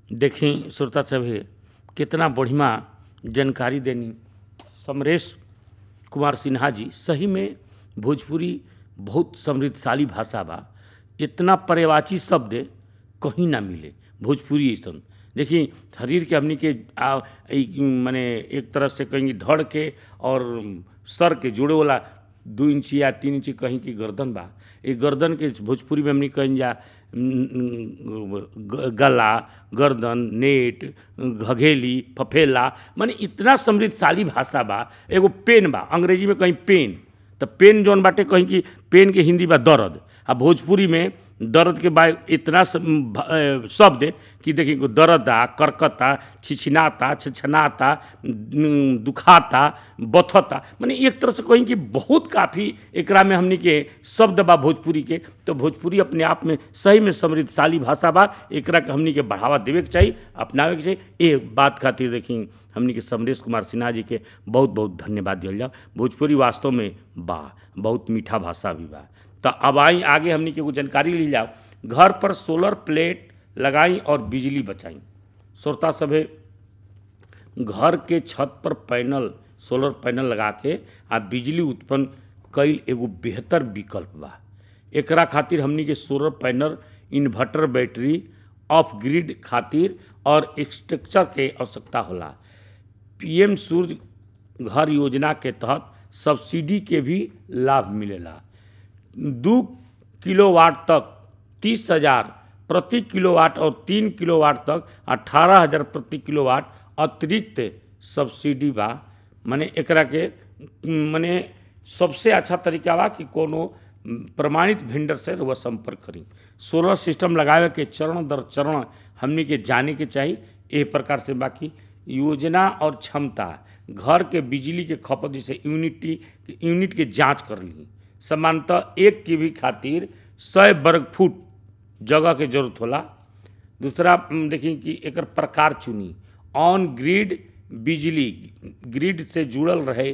देखें श्रोता सभे कितना बढ़िया जानकारी देनी समरेश कुमार सिन्हा जी सही में भोजपुरी बहुत समृद्धशाली भाषा बा इतना पर्यावाची शब्द कहीं ना मिले भोजपुरी ऐसा देखिए शरीर के हमनी के आ, ई, माने एक तरह से कहीं धड़ के और सर के जोड़े वाला दू इंच या तीन इंच कहीं की गर्दन बा ये गर्दन के भोजपुरी में हमनी कहीं जा ग- गला गर्दन नेट घघेली फफेला माने इतना समृद्धशाली भाषा बा एगो पेन बा अंग्रेजी में कहीं पेन तो पेन जौन बाटे कहीं की पेन के हिंदी बा दर्द आ भोजपुरी में दर्द के बा इतना स- भ- अ, शब्द कि देखिए को दर्द आ करकता छिछिनाता छछनाता न- दुखाता बथता माने एक तरह से कहीं कि बहुत काफ़ी एकरा में हमनी के शब्द बा भोजपुरी के तो भोजपुरी अपने आप में सही में समृद्धशाली भाषा बा एकरा के हमनी के बढ़ावा देवे के चाहिए अपनावे के चाहिए एक बात खातिर देखी हमनी के समरेश कुमार सिन्हा जी के बहुत बहुत धन्यवाद दिया जाओ भोजपुरी वास्तव में बा बहुत मीठा भाषा भी बा तो अब आई आगे हमनी के कुछ जानकारी ली जाओ घर पर सोलर प्लेट लगाई और बिजली बचाई श्रोता सभे घर के छत पर पैनल सोलर पैनल लगा के आ बिजली उत्पन्न कईल एगो बेहतर विकल्प बा एकरा खातिर हमनी के solar panel inverter battery off grid खातिर और स्ट्रक्चर के आवश्यकता होला पीएम सूर्य घर योजना के तहत सब्सिडी के भी लाभ मिलेला दू किलोवाट तक तीस हजार प्रति किलोवाट और तीन किलोवाट तक अठारह हजार प्रति किलोवाट अतिरिक्त सब्सिडी बा माने एकरा के माने सबसे अच्छा तरीका बा कि कोनो प्रमाणित वेंडर से वह संपर्क करी सोलर सिस्टम लगावे के चरण दर चरण हमनी के जाने के चाहिए एह प्रकार से बाकी योजना और क्षमता घर के बिजली के खपत जैसे यूनिटी यूनिट के जांच कर ली सामान्यतः एक के भी खातिर सौ वर्ग फुट जगह के जरूरत होला दूसरा हम देखी कि एकर प्रकार चुनी ऑन ग्रिड बिजली ग्रिड से जुड़ल रहे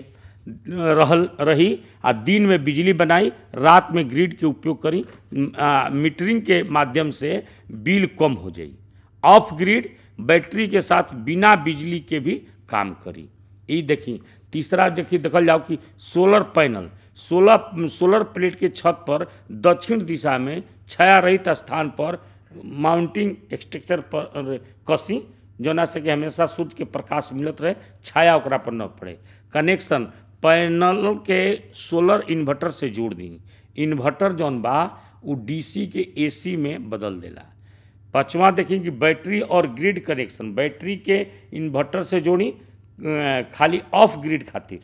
रहल रही आ दिन में बिजली बनाई रात में ग्रिड के उपयोग करी आ, मीटरिंग के माध्यम से बिल कम हो जाई ऑफ ग्रिड बैटरी के साथ बिना बिजली के भी काम करी ई देखी तीसरा देखी देखल जाओ कि solar panel solar solar plate के छत पर दक्षिण दिशा में छाया रहित स्थान पर माउंटिंग स्ट्रक्चर पर कसी जोना से कि हमेशा सूर्य के प्रकाश मिलत रहे छाया ओकरा पर न पड़े कनेक्शन पैनल के सोलर इन्वर्टर से जोड़ दी इन्वर्टर जौन बा उ डीसी के एसी में बदल देला पाँचवा देखें कि बैटरी और ग्रिड कनेक्शन बैटरी के इन्वर्टर से जोड़ी अ, खाली ऑफ ग्रिड खातिर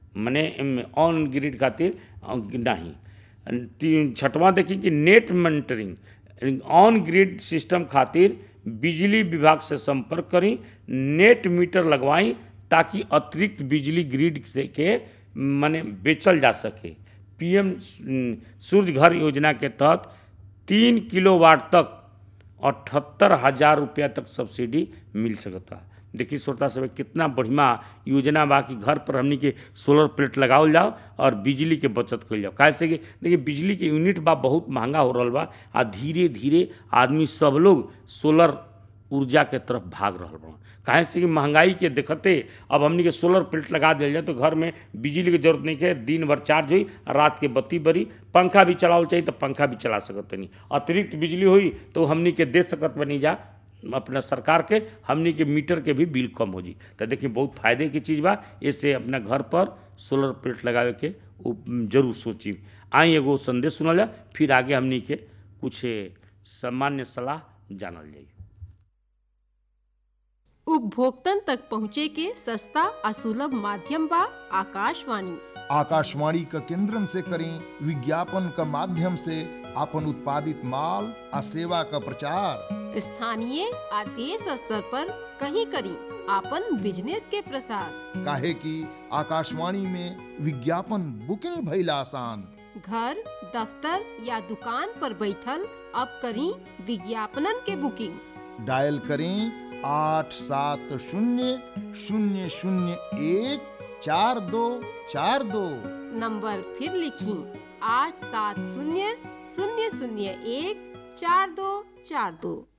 मने ऑन ग्रिड खातिर अ, नहीं तीन छठवां देखी कि net monitoring on grid system खातिर बिजली विभाग से संपर्क करी नेट मीटर लगवाई ताकि अतिरिक्त बिजली ग्रिड से के माने बेचल जा सके पीएम सूर्य घर योजना के तहत तीन किलोवाट तक अठहत्तर हजार रुपया तक सब्सिडी मिल सकता देखिए श्रोता सब कितना बढ़िया योजना बा कि घर पर हमनी के सोलर प्लेट लगावल जाओ और बिजली के बचत कल जाओ काहे से कि देखिए बिजली के यूनिट बा बहुत महंगा हो रहा बा आ धीरे धीरे आदमी सब लोग सोलर ऊर्जा के तरफ भाग रहा बा काहे से कि महंगाई के देखते अब हमनी के सोलर प्लेट लगा दिया जाए तो घर में बिजली के जरूरत नहीं है दिन भर चार्ज हुई और रात के बत्ती बरी पंखा भी चलावल चाहिए तो पंखा भी चला सकत नहीं अतिरिक्त बिजली हुई तो हमनी के दे सकत बनी जा अपना सरकार के हमनी के मीटर के भी बिल कम हो जी तो देखिए बहुत फायदे की चीज़ बा इससे अपना घर पर सोलर प्लेट लगावे के उ जरूर सोची आई एगो संदेश सुनल जा फिर आगे हमनी के कुछ सामान्य सलाह जानल जाई उपभोक्तन तक पहुँचे के सस्ता आ सुलभ माध्यम बा आकाशवाणी आकाशवाणी का केंद्रन से करें विज्ञापन का माध्यम से अपन उत्पादित माल आ सेवा का प्रचार स्थानीय आ देश स्तर पर कहीं करी आपन बिजनेस के प्रसार काहे कि आकाशवाणी में विज्ञापन बुकिंग भइल आसान घर दफ्तर या दुकान पर बैठल अब करी विज्ञापनन के बुकिंग डायल करें आठ सात शून्य शून्य शून्य एक चार दो चार दो नंबर फिर लिखी आठ सात शून्य शून्य शून्य एक चार दो चार दो